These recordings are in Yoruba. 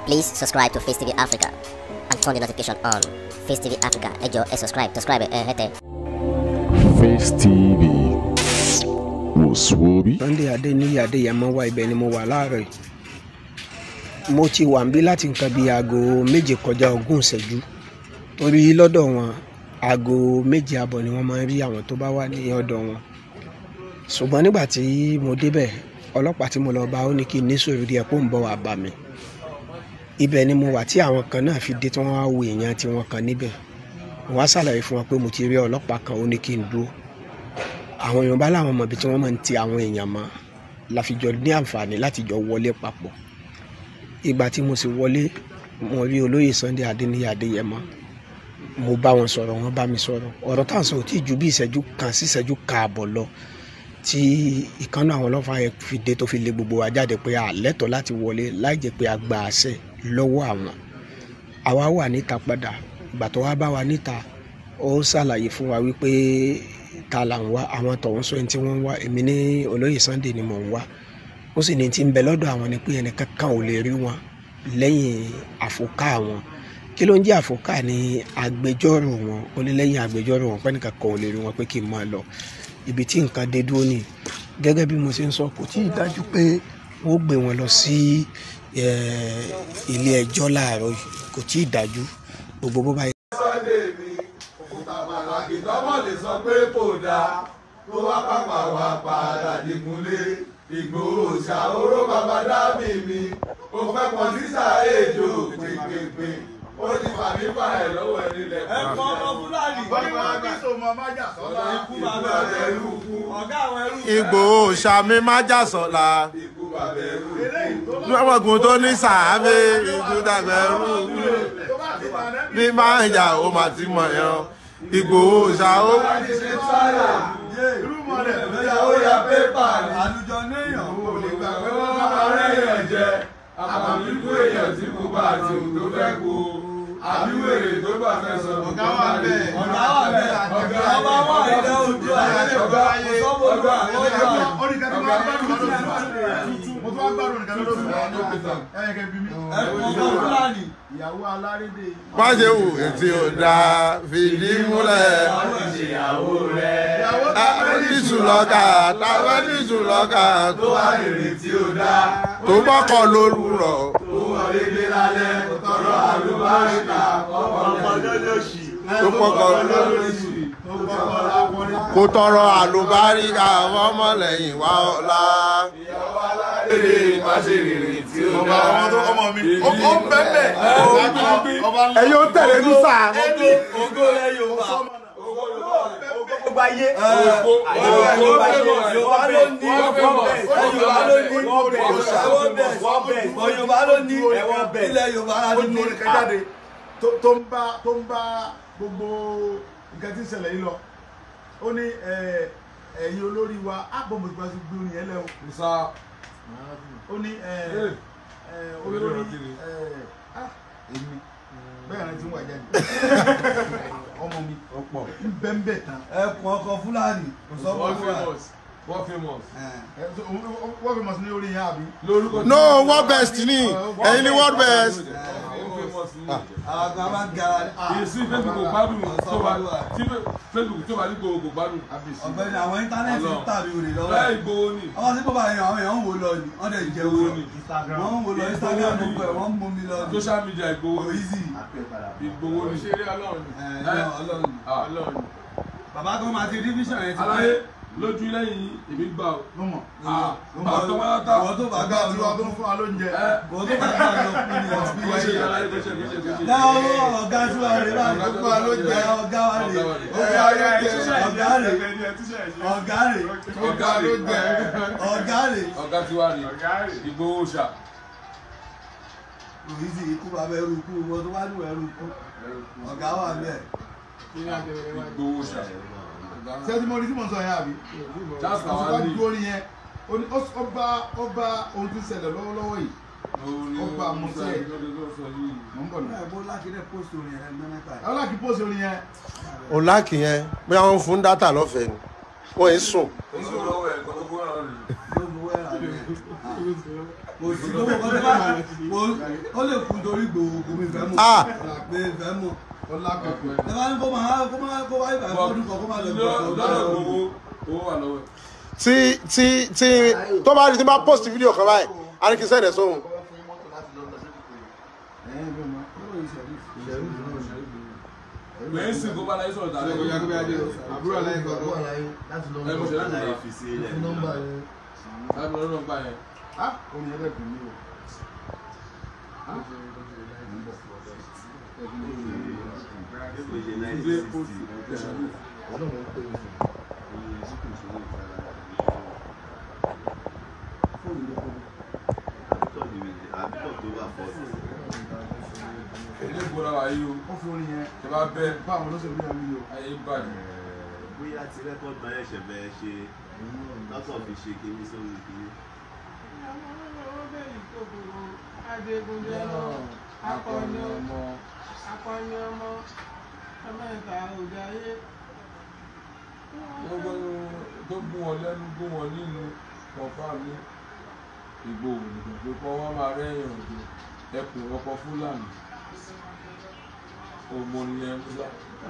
Please subscribe to Face TV Africa and turn the notification on. Face TV Africa, ẹ jọ̀ọ́ ẹ subscribe, subscribe ẹ hẹ́tẹ̀. Face TV wòsùwòbí. Sunday Adéníyì Adéyẹmọ wá ibẹ̀ ni mo wà láàárọ̀ yìí mo ti wà níbí láti nǹkan bíi aago méje kọjá ogún ìṣẹ́jú torí lọ́dọ̀ wọn aago méje àbọ̀ ni wọ́n máa ń rí àwọn tó bá wà ní ọ̀dọ̀ wọn ṣùgbọ́n nígbà tí mo débẹ̀ ọlọ́pàá tí mo lọ bá ó ní kí n ní sùúrù díẹ̀ kó ń bọ̀ wá bá mi ibẹ̀ ni mo wà tí àwọn kan náà fi dé tí wọ́n wá wo èèyàn tí wọ́n kan níbẹ̀ wọ́n á ṣàlàyé fún wọn pé mo ti rí ọlọ́pàá kan ó ní kí n dúró àwọn èèyàn bá láwọn mọ̀ bí tí wọ́n máa ń ti àwọn èèyàn mọ́ la fi jọ ní àǹfààní láti jọ wọlé papọ̀ ìgbà tí mo sì wọlé mo rí olóyè Sunday Adéníyì Adéyẹmọ mo bá wọn sọ̀rọ̀ wọ́n bá mi sọ̀rọ̀ ọ̀rọ̀ tá à ń sọ ò tí ì ju bí ìṣẹ́jú kan sí ìṣẹ́jú kaàbọ̀ lọ tí ìkànnì àwọn ọlọ́fà yẹn fi dé tó fi lé gbogbo wa jáde pé a lẹ́tọ̀ọ́ láti wọlé láì jẹ́ pé a gba àṣẹ lọ́wọ́ àwọn àwa wà níta padà ìgbà tó wá bá wa níta ó ṣàlàyé fún wa wípé ta là ń wá àwọn tọ̀hún sọ ẹni tí wọ́n ń wá èmi ní olóyè Sunday ni mò ń wá ó sì ní ti ń bẹ lọ́dọ̀ àwọn ni pé ẹnì kankan ò lè rí wọn lẹ́yìn àfòká wọn kí ló ń jẹ́ àfòká ní agbẹjọ́rò wọn ó ní lẹ́yìn agbẹjọ́rò wọn pé nìkan kan ò lè rí wọn pé kí n máa lọ ibi tí nǹkan dé dúró ni gẹ́gẹ́ bí mo ṣe ń sọ kò tí ì dájú pé wọ́n gbé wọn lọ sí ilé ẹjọ́ láàárọ̀ yìí kò tí ì dájú gbogbo bó bá yẹ. Sunday mi òkúta pàtàkì tọ́mọ̀ lè sọ pé kò dáa tó wá pàpà wá padà dìgúnlé Ìgbòho ṣàhóró bàbá dábì mi ó fẹ́ pọ̀ sísà èjò pèpèpè ó ti fà mí fà ẹ̀ lọ́wọ́ ẹni lẹ̀ pọ̀ ẹ̀kọ́ ọmọ fúlàní Wọ́n ní wọ́n bí sọmọ májà sọ́la ikú bàbá ẹrú kú ọ̀gá àwọn ẹrú Ìgbòho sàmì májàsọ̀la ikú bàbá ẹrú kú. eléyìí tó bá lọ́mọkùn tó ní sàábé ìdúdàgbẹ̀rú tó bá ti bà nẹ́bí bí máa ń jà ó máa ti mọ̀ yẹn Ìgbòho ṣàó láti ṣe sáyà irú mọ̀lẹ̀ ìyàwó ya pépà ní. àlùjọ néèyàn Òun ò lè gbà pé wọ́n máa rẹ́ èèyàn jẹ. Àbàmíkú èèyàn tí kò bá àti òun tó fẹ́ kó. Àbí wèrè tó bá fẹ́ sọ fún ọ̀gá wà bẹ́ẹ̀ Ọ̀gá wà bẹ́ẹ̀. ọ̀gá ọba wà ilẹ̀ ojú ayé Ọ̀gá sọ́bọ̀ ọ̀gá ọ̀gá ọ̀gá mo tún wá gbádùn nìkan lọ́dọ̀ fún wa ẹ̀yẹ kẹ́ bí mi. ẹ̀kọ́ ọmọ fúlàní ìyàwó alárédè má ṣe wù etí ò dáa fìdí múlẹ̀ ìyàwó rẹ̀. tábẹ́lísù lọ́kà tábẹ́lísù lọ́kà Tó wá rèrè tí ó dá. tó bọ́kọ̀ lórúurọ̀ Tó wọlé dé lálẹ́. Tọrọ àlùbáríkà. Ọkọ̀ lọ́lọ́sì. tó pọ́kọ̀ lọ́lọ́sì. tó kọ́kọ́ lápọ́nrin. kó tọrọ àlùbáríkà ọmọlẹ́yìn wá ọ̀la. Ìyàwó alárédè má ṣe rèrè tí ó dá. ọmọ tó ọmọ mi ó ó ń bẹ́ẹ̀ bẹ́ẹ̀ ọba ńlá. ẹ yóò tẹ̀lé lùsà. ògo rẹ yorùbá gbogbo ayé Yorùbá Yorùbá ló ní Yorùbá ló ní Yorùbá ló ní ilẹ̀ Yorùbá la ó ní ní orin kan jáde tó tó ń bá tó ń bá gbogbo nǹkan tí ń ṣẹlẹ̀ yìí lọ ó ní ẹ, ẹ̀yin olórí wa ápò mo ti bá ti gbé orin yẹn lẹ́wọ̀ ó ní ẹ, ẹ, olórí ẹ, ah, èmi bẹ́ẹ̀ rẹ ti ń wà jáde ọmọ mi ń bẹ́ ń bẹ̀ tán ẹkùn ọkọ Fúlàní kò sọ fún Fúlàní. Wọ́n famous. ẹ, so, òun- òun- wọ́n fi mọ̀ sí ní orin yẹn àbí. Lórúkọ no world best ni ẹ̀yin ni world best. àwọn máa ń gara ní. èsì facebook kò gbádùn tó bá tí facebook tó bá ní gbogbo kò gbádùn. ọ̀gbẹ́ni àwọn íńtánẹ́ẹ̀tì ń tàbí olè lọ́wọ́ bẹ́ẹ̀ ẹ̀. ìgbowó ni ọmọ sí bọ́bá yẹn àwọn èèyàn ń wò lọ ni wọ́n dẹ̀ jẹ́ owó ni wọ́n ń wò lọ Instagram gbogbo ẹ̀ wọ́n ń mú mi lọ ni. social media ìgbowó kò ni easy. ìgbowó ni. Ṣeré ọlọ́run ni. ẹ̀ ẹ̀ Ọlọ́run. Ah, Ọlọ́run ni. bàbá kan máa ti rí vision yẹn ti aláyé lójú lẹ́yìn èmi gbà ó. ló mọ̀ Ah, àtọ́ wọn yàtọ̀. àwọn tó bá àgbà gbà tí lọ wàá tó ń fún wa lóúnjẹ. ẹ àwọn tó bá gbà lọ fún mi bó ṣe ẹ̀ yàrá yìí bó ṣe bó ṣe bó ṣe. dáwọ́ ọ̀gá tí wàá rè báyìí Ọ̀gá tí wàá ló jẹ́. ọ̀gá wa rè Ọ̀gá wa rè. ọ̀gá rè ọ̀gá rè ọ̀gá rè ọ̀gá rè ọ̀gá tí wàá rè ìgbowó ṣà. kò easy ikú bàbá ẹrú ikú wọn tó bá lù ẹrú ikú ọ̀gá wà bẹ́ẹ̀. ìgbowó ṣà. sẹ́tí mo rí tí mo sọ yẹn àbí. Just mo our bá league. gbó orin yẹn ó ní- ó- ó bá ó bá ohun tí ń ṣẹlẹ̀ lọ́wọ́lọ́wọ́ yìí Ó gba àmúṣe. mò ń bọ̀ náà. ẹ̀ bó lákìdẹ́ post orin ẹ̀ mẹ́ta ẹ̀. ọlọ́kì pósì orin yẹn ọ̀làkì yẹn bóyá wọ́n fún dátà lọ́fẹ̀ẹ́ ni wọ́n ń sùn. Oṣù lọ́wọ́ ẹ̀ kọ́ tó gbọ́ràn rè. ló bu wẹ́rà rẹ̀. kò sí gbogbo kan tó bá kò ó lè kú torí gbòògùn mi fẹ́ mọ̀ Ah. pé fẹ́ mọ̀ ọlágbègbè ẹ bá ní kó máa kó máa kó wáyé bàá fọdún kan kó máa lọ lọ́dọ̀ owó owó wà lọ́wọ́ ẹ̀. tí tí tí tó bá rí tí bá post fídíò kan báyìí a ní kí n sẹ́ẹ̀dẹ̀ sóhun gbẹ̀yìn sì kó bá láyé sọ̀rọ̀ tàbí Ṣé kò yá àbúrò aláìní kan lọ. ẹ mo ṣe láti lọ láti lọ nọ́mbà yẹn. ah omi ẹlẹ́kùn mi o. Ilé post ẹ̀ṣọ́ ní. ilé ìgbóná wa yìí o ó fún orin yẹn ẹ bá bẹ bá àwọn olóṣèlú yẹn wí o. ayé bàjẹ́. bóyá ti rẹ́kọ̀dù náà ẹ̀ṣẹ̀ bẹ́ẹ̀ ṣe lọ́sọ̀ fi ṣe kíní sórí kíní. akọni ọmọ akọni ọmọ ẹmẹta òjàyé gbogbo tó gún wọn lẹ́nu gún wọn nínú ọ̀fà mi ìgbò òdìbò pé kọ́ wọ́n máa rẹ́yìn òde ẹkùn ọkọ̀ fúlàní òmònìyàn ńlá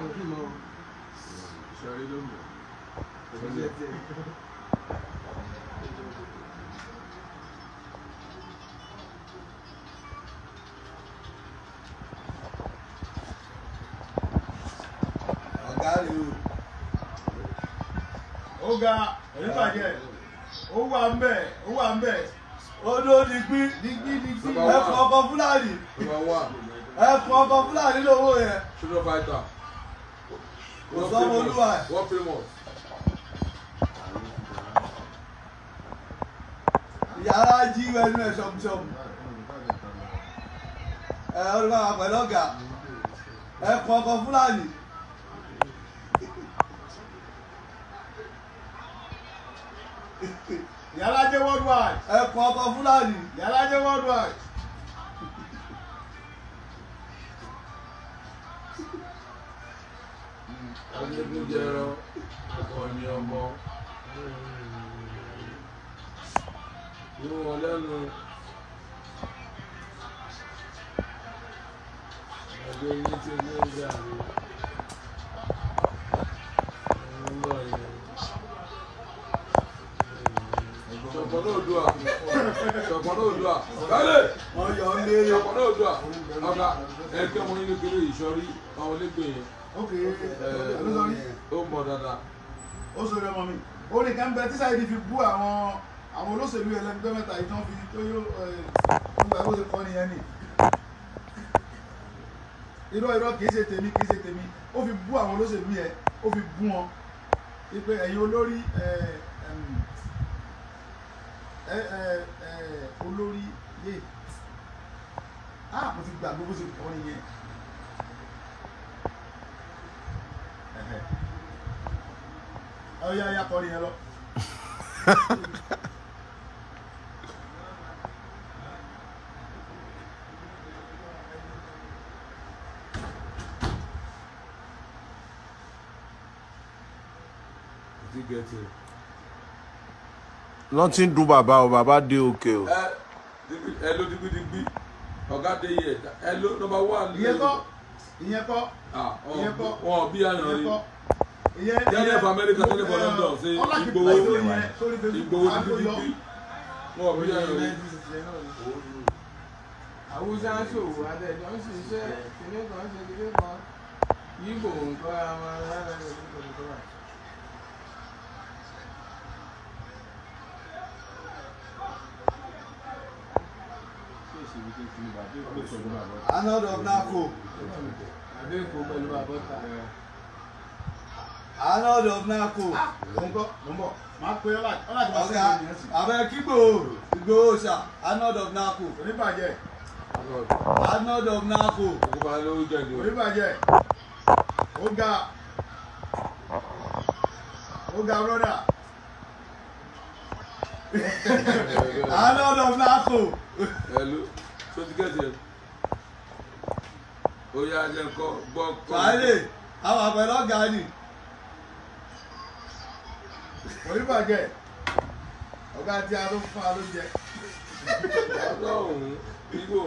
ṣẹ̀rí lónìí. ọ̀gá rè o. ó ga oníbàjẹ́ ó wà ń bẹ̀ ó wà ń bẹ̀ odò dìgbì dígí dígí. Bàbá wa. ẹkùn ọkọ fúlàní Number one, ẹkùn ọkọ fúlàní lówó yẹn freedom fighter. Kò sọ́mọ olúwa ẹ̀. Wọ́n famous. yàrá jí wẹnu ẹ ṣọmṣọm ẹ ọdún máa pẹ̀lú ọ̀gá ẹkùn ọkọ fúlàní Ìyálájé worldwide ẹkùn ọkọ fúlàní Ìyálájé worldwide. Adigunjẹrọ, akọni ọmọ. Inú wọn lẹ́nu. Ẹgbẹ́ yín ti ní ìjà mi. Ń lọ yẹn. Ṣọ̀pọ̀ náà dùà. Ṣọ̀pọ̀ náà dùà. Kálẹ̀! wọn yọ ọ lé Ṣọ̀pọ̀ náà dùà. Ọ̀gá ẹgbẹ́ ọmọ yín kékeré ìṣọ́rí àwọn olégbè yẹn. ok olórí Ó mọ̀ dáadáa. ó sọ ọmọ mi orin kan bẹ tí Saheed fi bú àwọn àwọn olóṣèlú ẹlẹgbẹ́ mẹ́ta yìí tí wọ́n fi tó yó nígbà tó ṣe kọ́ nìyẹn ni irọ́ irọ́ kìí ṣe tèmi kìí ṣe tèmi ó fi bú àwọn olóṣèlú yẹn ó fi bú wọn wípé ẹ̀yin olórí ẹ, ẹm, ẹ, ẹ, ẹ, olórí yé ah mo ti gbàgbé bó ṣe kọ́ nìyẹn. Ẹ̀hẹ̀. Ọya ya kọrin yẹn lọ. Ti gẹ̀ẹ́tì. lọ́n ti ń dun bàbá o bàbá dé òkè o. Ẹ digbi- ẹ ló digbidigbi. Ọ̀gá dé yẹ. Ẹ ló nọmba one. Ìyẹn kọ́ ìyẹn kọ́ Ah, ìyẹn kọ́ wọn ò bí àyàn ìyẹn rí. kọ́ ìyẹn Tẹ́lẹ̀ fún Amẹ́ríkà, tẹ́lẹ̀ fún London, ṣe Ìgbòho Ìgbòho digbidigbi. Wọn ò bí àyàn rí. àwùjá ń ṣòwò adẹ́jọ́ ń ṣiṣẹ́ kìnní kan ṣe kìnní kan yíbò nǹkan àwọn ará rẹ̀ ló ń tọ́jú tó wà. anod of nako àdéhùn pẹ̀lú àbọ̀tà. anod of nako Mo ń bọ̀ mo ń bọ̀ máa pe ọ́lá ọ́lá ti máa ọ̀gá sẹ́yìn ìyẹn sí. abẹ kígbò ìgbòho ṣá anod of nako Oníbàjẹ́ anod of nako Ìjọba lórí jẹ̀dẹ̀. oníbàjẹ́ ó ga ó ga brọ́dà. anod of nako Ẹ ló tó ti gẹ̀ẹ́tì ẹ̀. Ó yá jẹ́ kọ́ gbọ́ kọ́. sàárè àwọn àpẹẹrẹ ọ̀gá ni Oníbàjẹ́ ọ̀gá tí a ló fún wa ló jẹ. ọlọ́run igbó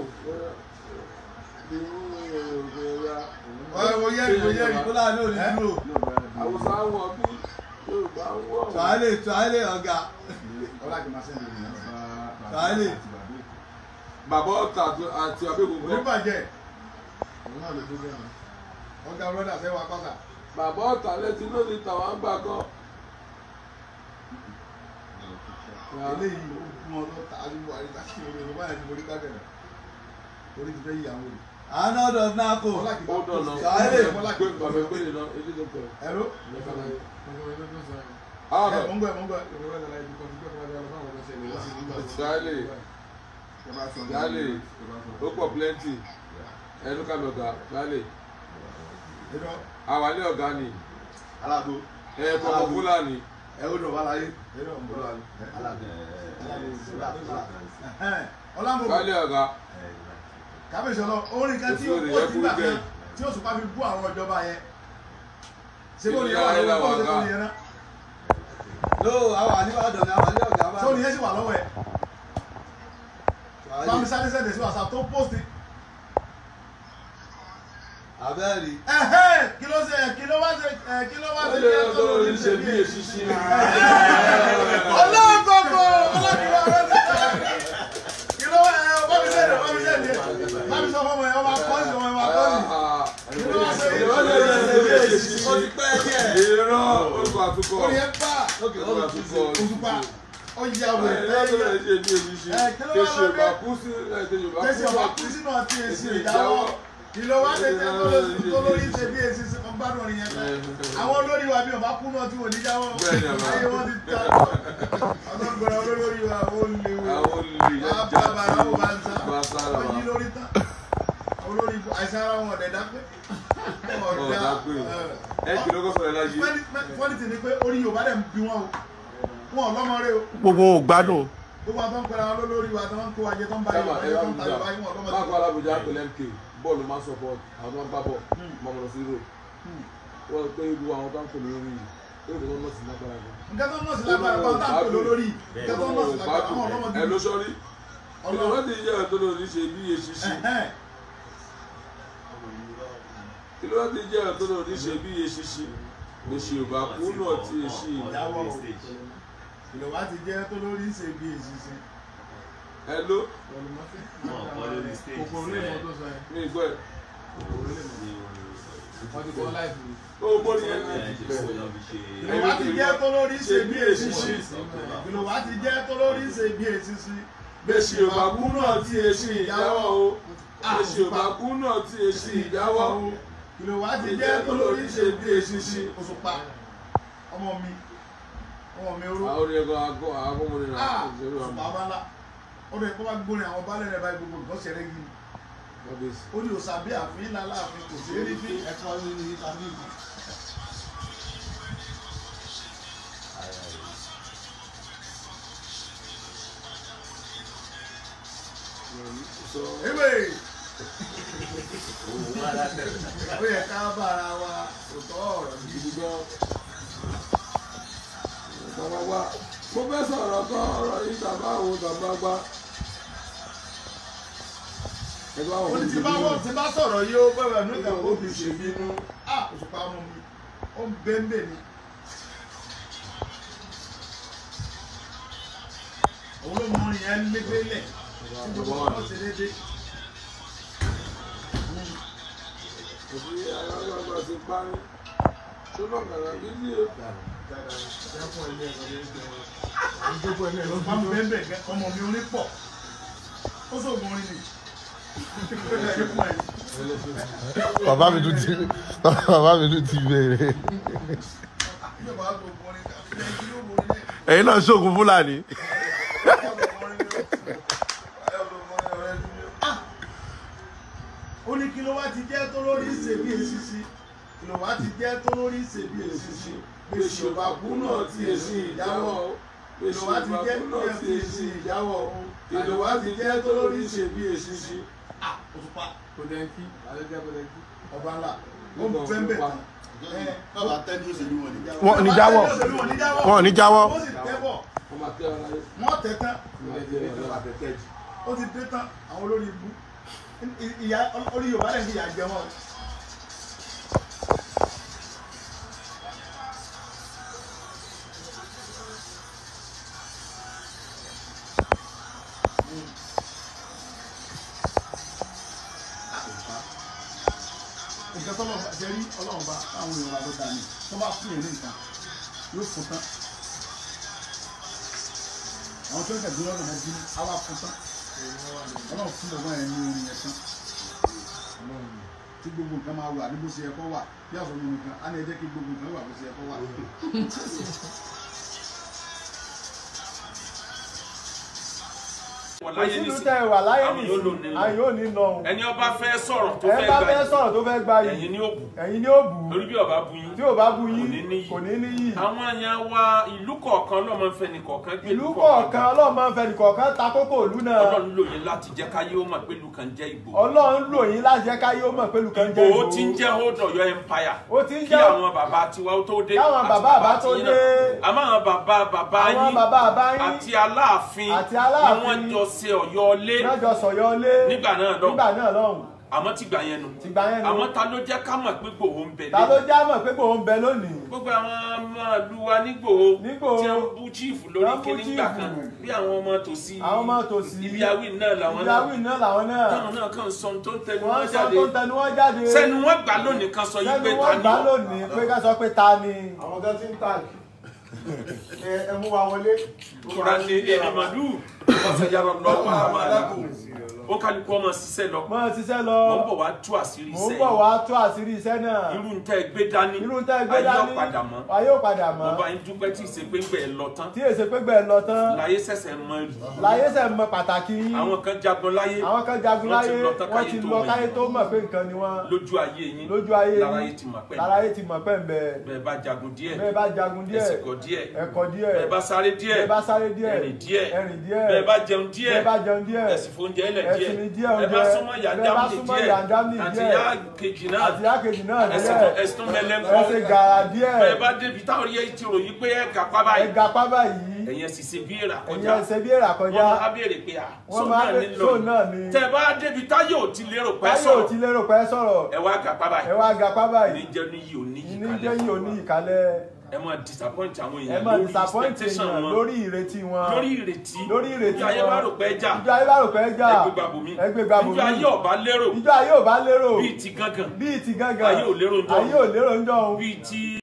Mo yẹ́rì mo yẹ́rì kó láàánú ò ní dúró. àwùsá wọn bí yorùbá wọn. Tàálè tàálè ọ̀gá. Tàálè. bàbá ọ̀tà àti abẹ́gbogbo. Oníbàjẹ́. Ọ̀gá brọ́dà fẹ́ wa kọ́sà. bàbá ọ̀tà lẹ́tí lónìí tàwọn àgbà kan. Eléyìí ó kún ọ lọ́ta àdúgbò àríkà sí orí ọ̀rọ̀ báyìí ni mo rí kábẹ̀rẹ̀. Orí ti fẹ́ yíyàwó rẹ̀. Àná ọ̀dọ̀ náà kò. ó dọ̀nà Tàálè. gbé bàbá ìpínlẹ̀ náà èdè tó pẹ̀. Ẹ̀rọ. àwọn Ẹ̀ mọ̀ ń gbọ́ ẹ̀ mọ̀ ń gbọ́ ẹ̀. Tàálè Tàálè ó pọ̀ plenty ẹnu kàmi ọ̀gá Tàálè àwálé ọ̀gá ni Alágbó. ẹ̀ kọ̀ọ̀kan fúlàní. Ẹ ó dọ̀ wá láyé. Ọlámọ̀bọ̀. Tàálè ọ̀gá kábíyèsí ọlọ orin kan tí ó Òṣèré kó yẹ sígbà kúrú kan bẹ́ẹ̀. tí ó sùpá fi bú àwọn ìjọba yẹn ṣé bó ni Ìlú ẹ wà ayé lọ́wọ́ làwọn bọ́ọ̀lù tó ọ̀gá. ní yẹn náà ló àwọn àníwádọ̀ ni àwọn àníwádọ̀ ọ̀gá bá tó ní yẹn sì wà lọ́wọ́ ẹ̀ bámi sáré sẹ́ndẹ̀ sí wàsá tó pósìtì abẹ́rì ẹ̀hẹ́ kí ló ṣe kí ló wá ṣe ẹ̀ kí ló wá ṣe Tàálè kí ẹ tó lórí ọ̀gá ṣe ṣe bí bí èsì èsì sí. ọlọ́gbọ̀gbọ̀ ọlọ́gbọ̀gbọ̀ kí ló wá ẹ ọba mi sẹ́ndẹ̀ ọba mi sẹ́ndẹ̀ bámi sọ fún ọmọ yẹn ọba kọ́sì ọmọ yẹn ọba kọ́sì kí ló wá ṣe kí ló wá ṣe bí èsì ó ti pẹ́ díẹ̀ Ìran orúkọ àtúkọ̀. orí ẹ bá Orúkọ àtúkọ̀. òṣùpá ọjà Ẹ̀ wẹ̀ lọ́dọ̀ ẹ̀ rẹ̀ ṣe bí èsì sí. Ẹ̀, kí ló wá Kéṣe lọ ọba dé? kú sí ẹ̀ kéṣe ọba tẹsí ọba kú sínú ọtí èsì ìdáwọ́ ìlò wa ṣe tẹ tó lórí ṣe bí èsì sí ọba dùn ọ̀rìn yẹn tán àwọn olórí wa bí ọba kú náà tí wò ní jáwọ́ Bẹ́ẹ̀ni, àbá. ayé wọn ti ta ọlọ́gbọ̀n olórí wa ó léwu Àwọn olè wàá já bá bàrà ó bá ń sá bá sára wọ́n wa. yí lórí tán olórí àìsàn ara wọn ọ̀dẹ̀ dápé Ọ̀dà pé ẹ kì lóko sọ̀rọ̀ láyé. fọ́nìtì ni pé orí Yorùbá dẹ̀ ń bí wọn o wọn ò lọ́mọ rẹ o gbogbo ò gbádùn gbogbo àwọn tó ń pẹ́ra wọn lólórí wa tó ń kó wájẹ tó ń bá Sábà Yorùbá ẹ yẹ bá tó ń mi ta jà. Yorùbá yìí wọn ò lọ́mọ Máàkù alábòjá pẹ̀lú MK bọ́ọ̀lù máa ń support àwọn tó ń gbá bọ̀ máa mọ̀ lọ sí Europe. Wọ́n pé irú àwọn tó ń pè lórí yìí yóò tó nọ́ọ̀sì lágbára gan. nǹkan tó ń nọ́ọ̀sì lágbára bá tá à ń pè lórí nǹkan tó ń nọ́ọ̀sì lágbára àwọn ọlọ́mọ ẹ ló sọ́rí. Ọlọ́run. Ìjọba ti yẹ ẹ̀ tó lòdì ṣe bí èsì sí. Ẹ̀hẹ́n. Ìjọba ti yẹ ẹ̀ tó lòdì ṣe bí èsì sí. Èsì ò bá kú náà tí èsì ìyàwó ìlọ́wà ti jẹ́ tó lórí ṣe bí èsì sí. ẹ ló kòkòrò lè mọ tó sọ yẹn ní ìgbọ́ ẹ̀. wọ́n ti kọ́ láìpẹ́ Ó bọ́ ní ẹ̀ ìlọ́wà ti jẹ́ tó lórí ṣe bí èsì sí. ìlọ́wà ti jẹ́ tó lórí ṣe bí èsì sí. Bẹ́sì ò bá kú náà tí èsì ìjáwọ́ o. Bẹ́sì ò bá kú náà tí èsì ìjáwọ́ o. ìlọ́wà ti jẹ́ tó lórí ṣe bí èsì sí. Òṣùpá ọmọ mi ọmọ mi oró. Àwọn orin ẹ̀kọ́ àgọ́ àgọ́mọdé náà Ah, kò ṣerú Òṣùpá àmọ́. bá ńlá ó lè kó bá gbórin àwọn baálé rẹ̀ báyìí gbogbo nǹkan ṣẹlẹ̀ yìí Kábíyèsí. ó ní òòsà bí àfin ńlá láàfin kò sí rí fín ẹ̀kọ́ ní ìtàbí ewé ó yẹ ká bára wa òótọ́ ọ̀rọ̀ yìí. Gidi gan. Bàbá wa, mo fẹ́ sọ̀rọ̀ kan ọ̀rọ̀ yìí tàbá wo tàbá gbá. Ẹgbẹ́ àwọn ó ní tí bá wọ́n tí bá sọ̀rọ̀ yìí ó bẹ̀rẹ̀ ní ìgbà ó fi ṣe bínú á òṣùpá mú mi ó ń bẹ́ńbẹ́ ni. òun ló mú orin yẹn lébélẹ̀ tí gbogbo ọmọ ṣe déédéé. òbí alágbàgbà ti parí. Ṣọ́nà kàrà bíbí o. òṣùpá mú bẹ́ńbẹ́ gẹ́ ọmọ mi orin pọ̀ ó sóògùn orin ni. bàbá mi tún ti bàbá mi tún ti béèrè ẹ̀yin náà ṣoògùn fúlàní ó ní kí ló wá ti jẹ́ tó lórí ṣe bí èsì sí kí ló wá ti jẹ́ tó lórí ṣe bí èsì sí gbèsè òbá kú náà ti èsì ìjáwọ́ o kí ló wá ti jẹ́ tó lórí ti èsì ìjáwọ́ o kí ló wá ti jẹ́ tó lórí ṣe bí èsì sí. òṣùpá kòdẹ́ńkì alẹ́jẹ́ kòdẹ́ńkì ọba ńlá ó ń fẹ́ ń bẹ̀ tán. wọn ò ní jáwọ́ wọn ò ní jáwọ́ ó sì tẹ́bọ̀ wọ́n máa tẹ́ ọ láyé. wọ́n tẹ̀ tán ìjọba tẹ̀tẹ̀ jù. ó ti dé tán àwọn olórí ibú ìyá orí yorùbá lẹ́yìn ìyá jẹ wọn. nǹkan tọ́lọ̀ bá ṣe rí ọlọ́run bá táwọn èèyàn ló dà ní tó bá fún yẹn ní nǹkan yóò fún tán àwọn tó ń tẹ̀gbé lọ́dọ̀ mọ́ bínú á wá fún tán ọlọ́run fún ọgbọ́n yẹn ní orin yẹn tán tí gbogbo nǹkan máa wà ní bó ṣe yẹ kó wà bí àfọwọ́ nǹkan á ní ẹ jẹ́ kí gbogbo nǹkan wà bó ṣe yẹ kó wà. láyé òsínú nísìnyí. tẹ wà láyé àwọn yóò lò nìsín nínú. àyè ò ní nà òun ẹni ọba fẹ́ sọ̀rọ̀ tó ẹ fẹ́ bá gbà fẹ́ yìí sọ̀rọ̀ tó fẹ́ gba yìí ẹ̀yin ni ó bù ẹ̀yin ni ó bù ú torí bí ọba bu yín tí ò bá bu kò ní yín níyì. kò ní níyì àwọn èèyàn wa ìlú kọ̀ọ̀kan lọ́mọ fẹ́ ní kọ̀ọ̀kan gbé ìlú kọ̀ọ̀kan ọlọ́run máa ń fẹ́ nìkọ̀ọ̀kan ta kókó ìlú náà ọlọ́run lò yín láti jẹ́ káyé ó mọ̀ pé ìlú kan jẹ́ Ìgbò. ọlọ́run lò yín láti jẹ́ káyé ó mọ̀ pé lùkàn jẹ́ Ìgbò ó ti ń jẹ́ hold Ọ̀yọ́ empire ó ti ń kí jẹ́ àwọn bàbá tiwa ó tó dé Káwọn àti bàbá àbá tó tiyín dé. náà. àmọ́ àwọn bàbá bàbá àwọn yín bàbá àbá yín àti Aláàfin Àti Aláàfin. ni wọ́n jọ ṣe Ọ̀yọ́ lé lọ́jọ́ sọ̀yọ́ lé nígbà náà lọ nígbà náà lọ́hùn àmọ́ tìgbà yẹn nu tìgbà yẹn nu àmọ́ ta ló jẹ́ ká mọ̀ pé Ìgbòho ń bẹ ta ló já mọ̀ pé kò ń bẹ lónìí gbogbo àwọn ọmọ ìlú wa nígbòho Nígbòho. tí wọ́n bú chief lórí Wọ́n bú kíní gbà chief. kan bí àwọn ọmọ tòsí àwọn ọmọ tòsí ibi awí náà làwọn náà ìyáwó náà làwọn náà táwọn náà kàn sọ ohun tó ń tẹnu wọ́n wọn sọ jáde tó ń tẹnu wọn jáde sẹ́nu wọn gbà lónìí kan sọ yí pé sẹ́nu ta wọn ni gbà ọ lónìí pé ká sọ pé ta ni àwọn tó ti ń tàgì ẹ mú wa wọlé. kóra ní ènìmọ̀lú ọ̀sẹ̀ yàrá lọ́wọ́ àwọn aláàbò ó kálukú ọmọ ṣiṣẹ́ lọ mọ́ ṣiṣẹ́ lọ mọ̀ ń bọ̀ wá tú àṣírí mò ń iṣẹ́ bọ̀ yìí wá tó àṣírí iṣẹ́ náà irú ń tẹ́ gbé dání irú tẹ́ gbé ayé dání ọ̀padà mọ́ ayé ò padà mọ́ mo bá yín dúpẹ́ tí ìṣe pé ń gbẹ̀ lọ tán tí èsè pé gbẹ̀ lọ tán láyé ṣẹ̀ṣẹ̀ mọ rí láyé sẹ̀ mọ pàtàkì yín àwọn kan jagun láyé àwọn kan jagun wọ́n ti láyé lọ tán wọ́n ti káyé tó lọ mọ̀ káyé yín. tó mọ̀ pé nǹkan ni wọ́n lójú ayé yín lójú ayé lára yín ayé ti mọ̀ pẹ́ lára ayé ti mọ̀ pẹ́ ń bẹ bẹ́ẹ̀ bá jagun díẹ̀ bẹ́ẹ̀ bá jagun díẹ̀ ẹ̀sìnkọ̀ díẹ̀ ẹ̀kọ́ díẹ̀ bẹ́ẹ̀ bá sáré díẹ̀ bẹ́ẹ̀ bá sáré díẹ̀ ẹ̀rìn díẹ̀ ẹ̀rìn díẹ̀ bẹ́ẹ̀ bá jẹun díẹ̀ bẹ́ẹ̀ bá jẹun díẹ̀ ẹ̀sìn fóúnjẹ ẹlẹ̀ díẹ̀ ẹ̀sìn ní díẹ̀ bẹ́ẹ̀ bá oúnjẹ súnmọ́ bẹ́ẹ̀ bá yàndámì súnmọ́ díẹ̀ yàndámì àti díẹ̀ yá kejì náà àti yákejì náà ẹ̀sìn díẹ̀ ẹ̀sìn mẹ́lẹ́ńkọ́ ẹ̀sìn gàrà díẹ̀ bẹ́ẹ̀ bá débi táwọn yẹ ti ròyìn pé ẹ̀ gàpá báyìí ẹ̀gà pábà yìí ẹ̀yẹn sì ṣe bí èrà ẹ̀yìn kọjá ẹ̀sẹ̀ bí èrà kọjá wọ́n máa béèrè pé à Wọ́n sọ máa náà bè- ní sóò náà lọ ni. tẹ bá débi táyọ̀ ò ti lérò pẹ́ táyọ̀ ò sọ̀rọ̀ ti lérò pé sọ̀rọ̀ ẹ wá gàpá báyìí ẹ wá ga pábà yìí níjẹ́ ní yìí ò ní yìí ní kalẹ̀ jẹ́ yìí ò ní ìkálẹ̀ ẹ máa disappoint àwọn ẹ èèyàn máa lórí disappoint expectation èèyàn wọn lórí ìrètí wọn lórí ìrètí lórí ìrètí ìjọ ayé wọn. bá rò pé jà ìjọ ayé bá rò pé jà ẹgbẹ́ gbàgbọ́ mi ẹgbẹ́ gbàgbọ́ ìjọ ayé mi ọba lérò ìjọ ayé ò bá lérò bíi ti gángan bíi ti gángan ayé ò lérò ń jọ ayé ò lérò ń jọ bíi ti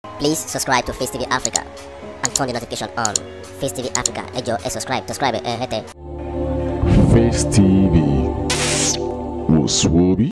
Please subscribe to Face TV Africa and turn the notification on. Face TV Africa, ẹ jọ̀ọ́ ẹ subscribe, subscribe ẹ hẹ́tẹ̀. Face TV. Was Swoby?